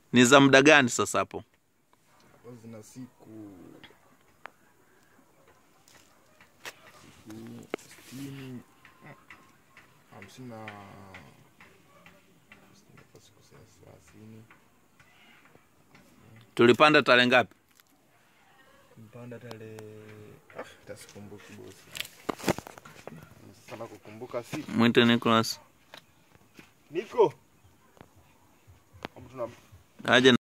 Ni za muda gani sasa hapo? Hapo zina siku siku sitini hamsini na sitini kwa siku thelathini Tulipanda tarehe ngapi? mpanda tarehe ah, tasikumbuki bosi sana kukumbuka siku Mwite Nicholas niko Hapo tuna aje